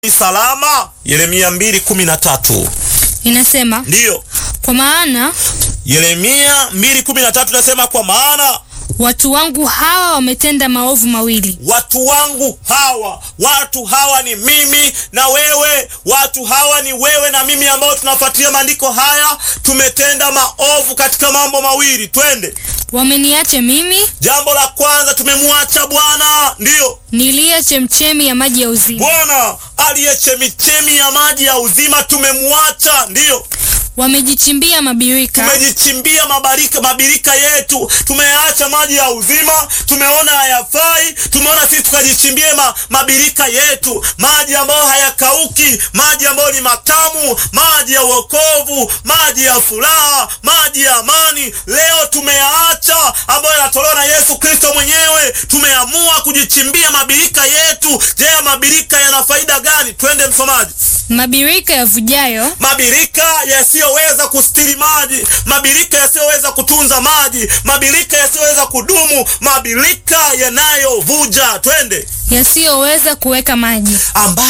salama. Yeremia mbili kumi na tatu inasema ndiyo. kwa maana Yeremia mbili kumi na tatu nasema kwa maana watu wangu hawa wametenda maovu mawili, watu wangu hawa, watu hawa ni mimi na wewe, watu hawa ni wewe na mimi ambao tunafuatilia maandiko haya. Tumetenda maovu katika mambo mawili, twende. wameniacha mimi Jambo la kwanza, tumemwacha Bwana, ndiyo niliye chemchemi ya maji ya uzima, Bwana aliye chemichemi ya maji ya uzima, tumemwacha, ndiyo wamejichimbia mabirika tumejichimbia mabarika mabirika yetu, tumeacha maji ya uzima, tumeona hayafai, tumeona sisi tukajichimbie ma, mabirika yetu, maji ambayo hayakauki, maji ambayo ni matamu, maji ya wokovu, maji ya furaha, maji ya amani. Leo tumeyaacha ambayo yanatolewa na Yesu Kristo mwenyewe, tumeamua kujichimbia mabirika yetu. Je, mabirika yana faida gani? Twende msomaji. mabirika yavujayo Mabirika yasiyoweza kustiri maji, mabirika yasiyoweza kutunza maji, mabirika yasiyoweza kudumu, mabirika yanayovuja, twende, yasiyoweza kuweka maji, ambayo